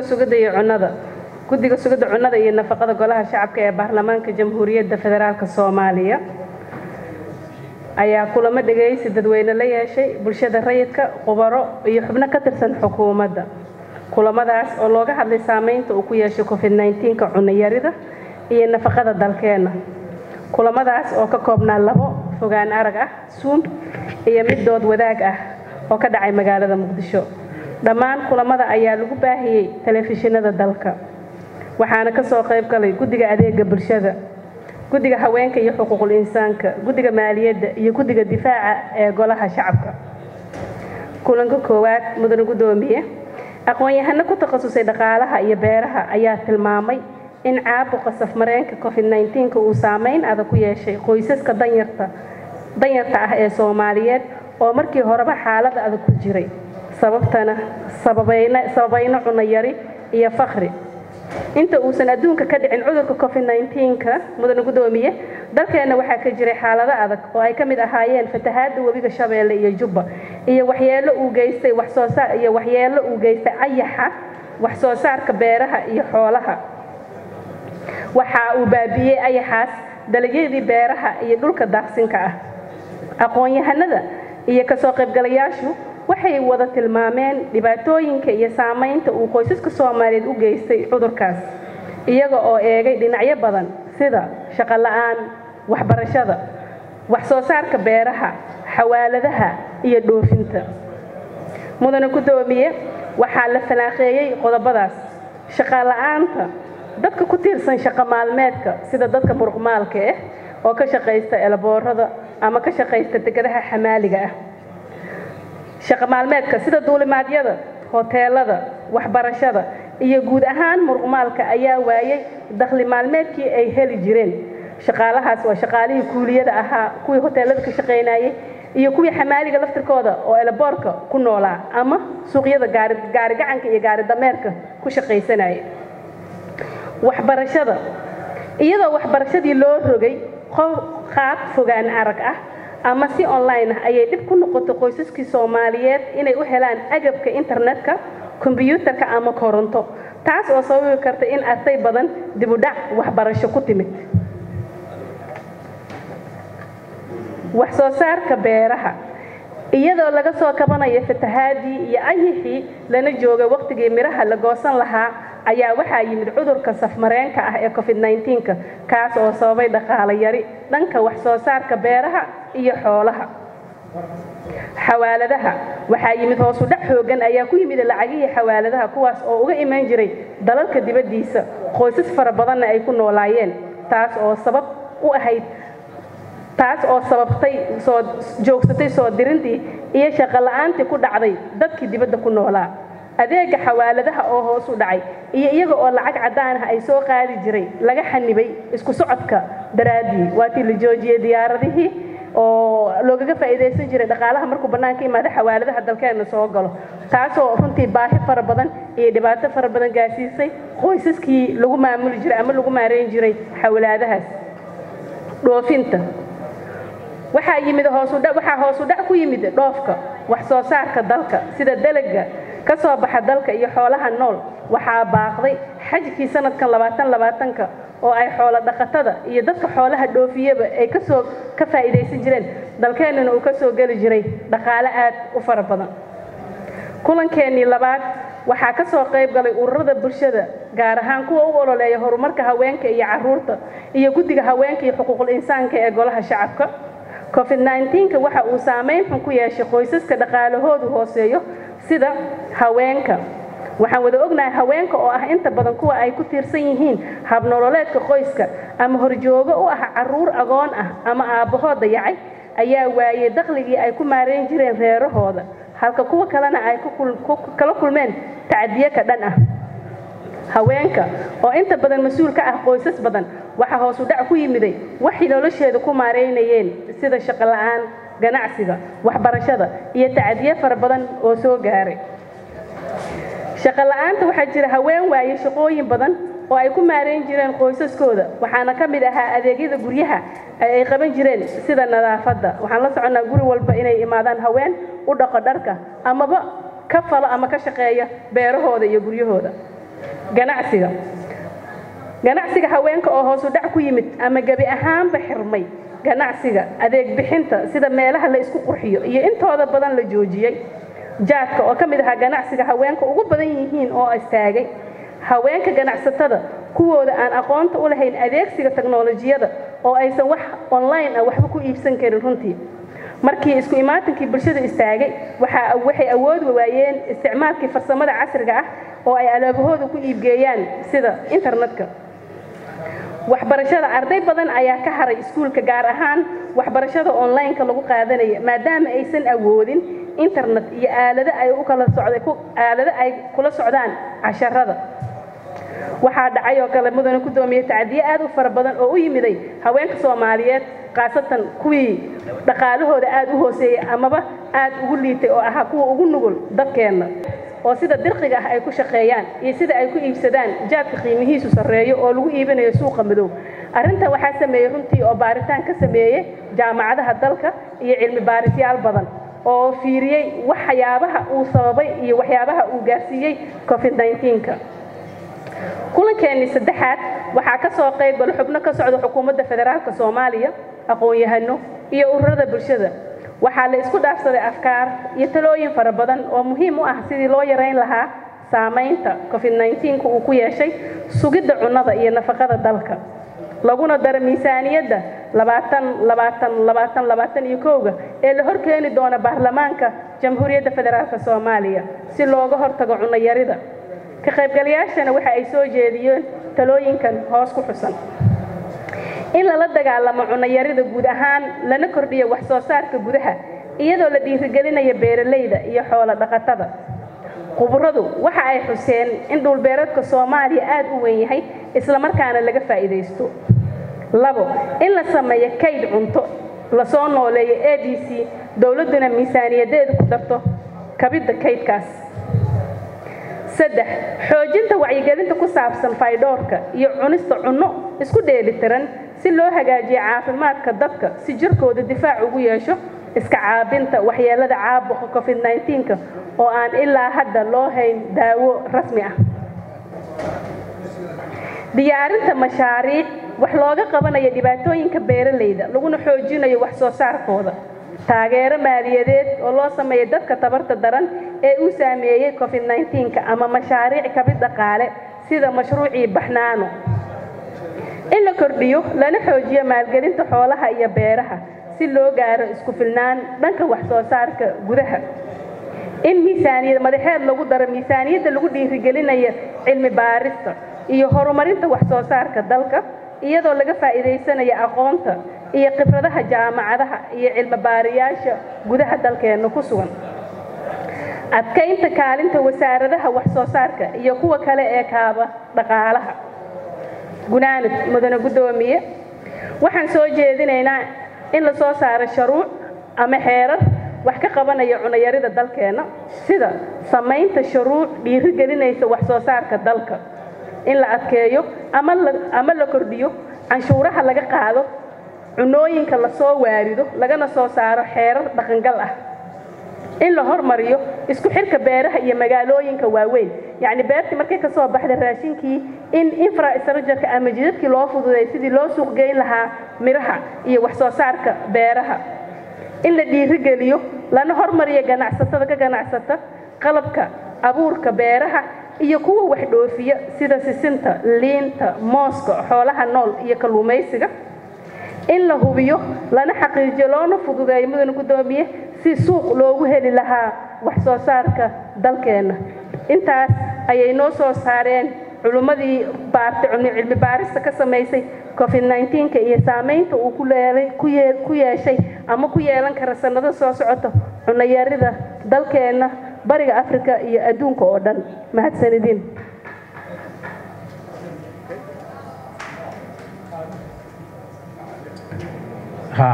sugidda iyo cunnada guddiga sugidda cunnada iyo nafaqada golaha shacabka ee baarlamaanka jamhuuriyadda federaalk soomaaliya ayaa kulamo dhegaysi dadweyne la yeeshay bulshada rayidka khubaro iyo xubno ka tirsan xukuumadda kulamadaas oo looga hadlay saameynta uu ku yeeshay covid 19ka cunayarida iyo nafaqada dalkeenna kulamadaas oo ka koobnaa labo fogaan arag ah suum iyo mid dood wadaag ah oo ka dhacay magaalada muqdisho dhammaan kulamada ayaa lagu baahiyey telefishinada dalka waxaana ka soo qayb galay guddiga adeega bulshada guddiga haweenka iyo xuquuqul insaanka guddiga maaliyadda iyo guddiga difaaca ee golaha shacabka kulanka koowaad mudane guddoomiye aqoon-yahano ku takhasusay dhaqaalaha iyo beeraha ayaa tilmaamay in caabuqa safmareenka covid 19 uu saameyn adag ku yeeshay qoysaska danyarta danyarta ah ee soomaaliyeed oo markii horeba xaalad adag ku jiray sababtana sababayna sababayna cunno yari iyo fakri inta uusan adduunka ka dhicin cudurka covid 19ka mudane guddoomiye dalkeenna waxaa ka jiray xaalado adag oo ay ka mid ahaayeen fatahaadda webiga shabeelle iyo jubba iyo waxyeello uu geystay waxsoo saar iyo waxyeello uu geystay ayaxa wax soo saarka beeraha iyo xoolaha waxa uu baabiiyey ayaxaas dalagyadii beeraha iyo dhulka daaqsinka ah aqoon-yahanada iyo kasoo qaybgalayaashu waxay wada tilmaameen dhibaatooyinka iyo saamaynta uu qoysaska soomaaliyeed u geystay cudurkaas iyaga oo eegay dhinacyo badan sida shaqo la-aan waxbarashada wax soo saarka beeraha xawaaladaha iyo dhoofinta mudane guddoomiye waxaa la fanaaqeeyey qodobadaas shaqo la-aanta dadka ku tiirsan shaqo maalmeedka sida dadka muruqmaalka ah oo ka shaqaysta elaboorada ama ka shaqaysta degadaha xamaaliga ah shaqo maalmeedka sida duulimaadyada hoteelada waxbarashada iyo guud ahaan muruqmaalka ayaa waayay dakhli maalmeedkii ay heli jireen shaqaalahaas waa shaqaalihii kuuliyada ahaa kuwii hoteelada ka shaqaynayay iyo kuwii xamaaliga laftirkooda oo elaboorka ku noolaa ama suuqyada gaari gaari gacanka iyo gaari dameerka ku shaqaysanaya waxbarashada iyadoo waxbarashadii loo rogay qaab fogaan arag ah ama si online ah ayay dhib ku noqotay qoysaskii soomaaliyeed inay u helaan agabka internetka kombyuutarka ama koronto taas oo sababi karta in arday badan dibudhac waxbarasho ku timid wax soo saarka beeraha iyadoo laga soo kabanayo fatahaadii iyo ayixii lana joogay wakhtigii midhaha la goosan lahaa ayaa waxaa yimid cudurka safmareenka ah ee covid 19ka kaas oo sababay dhaqaalo yari dhanka wax soo saarka beeraha iyo xoolaha xawaaladaha waxaa yimid hoosu dhac xoogan ayaa ku yimid lacagihii xawaaladaha kuwaas oo uga iman jiray dalalka dibaddiisa qoysas fara badanna ay ku noolaayeen taas oo sabab u ahayd taas oo sababtay soo joogsatay soo dirintii iyo shaqo la-aantii ku dhacday dadkii dibadda ku noolaa adeega xawaaladaha oo hoos u dhacay iyo iyaga oo lacag caddaan ah ay soo qaadi jiray laga xanibay isku socodka daraaddii waatii la joojiyey diyaaradihii oo loogaga faa'iidaysan jiray dhaqaalaha markuu bannaanka imaado xawaaladaha dalkeenna soo galo taasoo runtii baahi fara badan iyo dhibaato fara badan gaarsiisay qoysaskii lagu maamuli jiray ama lagu maareyn jiray xawlaadahaas dhoofinta waxaa yimid hoosudha waxaa hoos u dhac ku yimid dhoofka wax soo saarka dalka sida dalaga ka soo baxa dalka iyo xoolaha nool waxaa baaqday xajkii sanadkan labaatan labaatanka oo ay xoolo dhaqatada iyo dadka xoolaha dhoofiyaba ay kasoo ka faa'iidaysan jireen dalkeennana uu ka soo geli jiray dhaqaale aad u fara badan kulankeenii labaad waxaa ka soo qayb galay ururada bulshada gaar ahaan kuwa u ololeeya horumarka haweenka iyo caruurta iyo guddiga haweenka iyo xuquuqul insaanka ee golaha shacabka covid 19ka waxa uu saameyn xun ku yeeshay qoysaska dhaqaalahoodu hooseeyo sida haweenka waxaan wada ognahay haweenka oo ah inta badan kuwa ay ku tiirsan yihiin habnololeedka qoyska ama horjoogo u ah caruur agoon ah ama aabbahood dayacay ayaa waayey dakhligii ay ku maareyn jireen reerahooda halka kuwa kalena ay kala kulmeen tacdiye ka dhan ah haweenka oo inta badan mas-uul ka ah qoysas badan waxaa hoos u dhac ku yimiday waxay nolosheeda ku maareynayeen sida shaqo la-aan ganacsiga waxbarashada iyo tacdiye fara badan oo soo gaaray shaqo la-aanta waxaa jira haween waaye shaqooyin badan oo ay ku maareyn jireen qoysaskooda waxaana ka mid ahaa adeegyada guryaha ay qaban jireen sida nadaafadda waxaan la soconnaa guri walba inay imaadaan haween u dhaqo dharka amaba ka falo ama ka shaqeeya beerahooda iyo guryahooda ganacsiga ganacsiga haweenka oo hoos u dhac ku yimid ama gebi ahaanba xirmay ganacsiga adeeg bixinta sida meelaha la isku qurxiyo iyo intooda badan la joojiyey jaadka oo ka mid ahaa ganacsiga haweenka ugu badan yihiin oo istaagay haweenka ganacsatada kuwooda aan aqoonta u lahayn adeegsiga teknolojiyada oo aysan wax online ah waxba ku iibsan karin runtii markii isku imaatinkii bulshada istaagay waxay awoodi waayeen isticmaalkii farsamada casriga ah oo ay alaabahooda ku iibgeeyaan sida internetka waxbarashada arday badan ayaa ka haray iskuulka gaar ahaan waxbarashada online-ka lagu qaadanaya maadaama aysan awoodin internet iyo aalado ay u kala socday aalado ay kula socdaan casharada waxaa dhacay oo kale mudane gudoomiye tacdiye aad u fara badan oo u yimiday haweenka soomaaliyeed khaasatan kuwii dhaqaalahooda aad u hooseeyey amaba aad ugu liitay oo ahaa kuwa ugu nugul dadkeenna oo sida dirqiga ah ay ku shaqeeyaan iyo sida ay ku iibsadaan jaadka qiimihiisu sarreeyo oo lagu iibinayo suuqa madow arrintan waxaa sameeyey runtii oo baaritaan ka sameeyey jaamacadaha dalka iyo cilmi baarisyaal badan oo fiiriyey waxyaabaha uu sababay iyo waxyaabaha uu gaarsiiyey covid 19ka kulankeenii saddexaad waxaa ka soo qayb gala xubno ka socda xukuumadda federaalka soomaaliya aqoon-yahano iyo ururada bulshada waxaa la isku dhaafsaday afkaar iyo talooyin fara badan oo muhiim u ah sidii loo yarayn lahaa saamaynta covid 19ka uu ku yeeshay sugidda cunnada iyo nafaqada dalka laguna daro miisaaniyadda labaatan labaatan labaatan labaatan iyo kowga ee la horkeeni doona baarlamaanka jamhuuriyadda federaalka soomaaliya si looga hortago cunno yarida ka qaybgalayaashana waxa ay soo jeediyeen talooyinkan hoos ku xusan in lala dagaalamo cunayarida guud ahaan lana kordhiyo wax soo saarka gudaha iyadoo la dhiirigelinaya beeralayda iyo xoolo dhaqatada khuburadu waxa ay xuseen in dhulbeereedka soomaaliya aad u weyn yahay islamarkaana laga faa'iidaysto labo in la sameeyo kayd cunto lasoo nooleeyo a d c dowladduna miisaaniyadeedu ku darto kabidda kaydkaas saddex xoojinta wacyigelinta ku saabsan faydhoorka iyo cunista cunno isku dheelitiran si loo hagaajiyo caafimaadka dadka si jirkooda difaac ugu yeesho iska caabinta waxyeelada caabuqa covid 19ka oo aan ilaa hadda loo hayn daawo rasmi ah diyaarinta mashaariic wax looga qabanayo dhibaatooyinka beeralayda laguna xoojinayo wax soo saarkooda taageero maaliyadeed oo loo sameeyo dadka tabarta daran ee uu saameeyey covid 19ka ama mashaariic kabid dhaqaale sida mashruucii baxnaano in la kordhiyo lana xoojiyo maalgelinta xoolaha iyo beeraha si loo gaaro isku filnaan dhanka wax soo saarka gudaha in miisaaniyad madaxeed lagu daro miisaaniyadda lagu dhiirigelinayo cilmi baarista iyo horumarinta wax soo saarka dalka iyadoo laga faa'iidaysanayo aqoonta iyo khibradaha jaamacadaha iyo cilmi baariyaasha gudaha dalkeenna ku sugan adkaynta kaalinta wasaaradaha wax soo saarka iyo kuwa kale ee kaaba dhaqaalaha gunaanad mudane guddoomiye waxaan soo jeedinaynaa in la soo saaro sharuuc ama xeerar wax ka qabanaya cunayarida dalkeenna sida samaynta shuruuc dhiirigelinaysa wax soo saarka dalka in la adkeeyo ama la kordhiyo canshuuraha laga qaado cunooyinka lasoo waarido lagana soo saaro xeerar dhaqangal ah in la hormariyo isku xirka beeraha iyo magaalooyinka waaweyn yacni beertii markay ka soo baxda raashinkii in infrastructureka ama jidadkii loo fududay sidii loo suuqgeyn lahaa midhaha iyo wax soo saarka beeraha in la dhiirigeliyo lana hormariyo ganacsatada ka ganacsata qalabka abuurka beeraha iyo kuwa wax dhoofiya sida sisinta liinta mooska xoolaha nool iyo kalluumaysiga in la hubiyo lana xaqiijiyo loona fududeeyo mudane guddoomiye si suuq loogu heli lahaa wax soo saarka dalkeenna intaas ayay noo soo saareen culimmadii baartay cilmi baarista ka samaysay covid 19ka iyo saamaynta uu ku leelay ku yeeshay ama ku yeelan kara sannado soo socota cunayarida dalkeenna bariga afrika iyo adduunka oo dhan mahadsanidin ha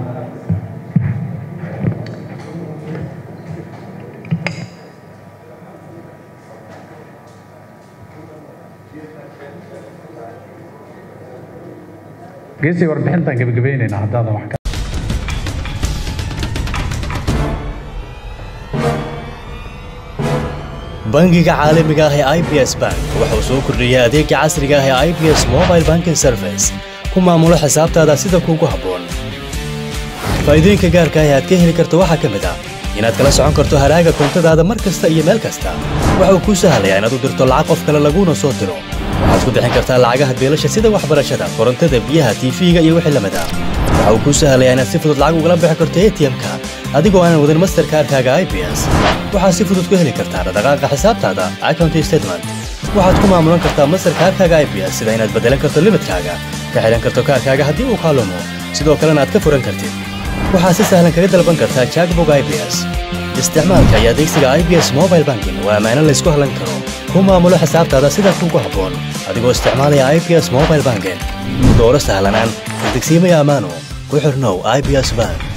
geesii warbixintaan gebagabaynaynaa haddaadan wax ka bangiga caalamiga ah ee i b s bank wuxuu soo kordhiyey adeega casriga ah ee i b s mobile banking service ku maamulo xisaabtaada sida kuugu habboon faa'iidooyinka gaarka ah ee aad ka heli karto waxaa ka mid ah inaad kala socon karto haraaga koontadaada mar kasta iyo meel kasta waxa uu kuu sahlayaa inaad u dirto lacag qof kale laguuna soo diro waxaad ku bixin kartaa lacagaha beelasha sida waxbarashada korontada biyaha tiifiga iyo wixii lamid ah waxa uu kuu sahlayaa inaad si fudud lacag ugala bixi karto atm-ka adigoo aanan wadan masterkaarkaaga i b s waxaad si fudud ku heli kartaa dhaqdhaqaaqa xisaabtaada account statement waxaad ku maamulan kartaa masterkaarkaaga i b s sida inaad beddelan karto limidkaaga ka xidhan karto kaarkaaga haddii uu kaalumo sidoo kalena aad ka furan kartid waxaad si sahlan kaga dalban kartaa jackbog i b s isticmaalka iyo adeegsiga i b s mobile banking waa ammaano laysku hallan karo ku maamulo xisaabtaada sida kuugu habboon adigoo isticmaalaya i b s mobile banking dooro sahlanaan degsiimaya ammaano ku xirnow i b s bank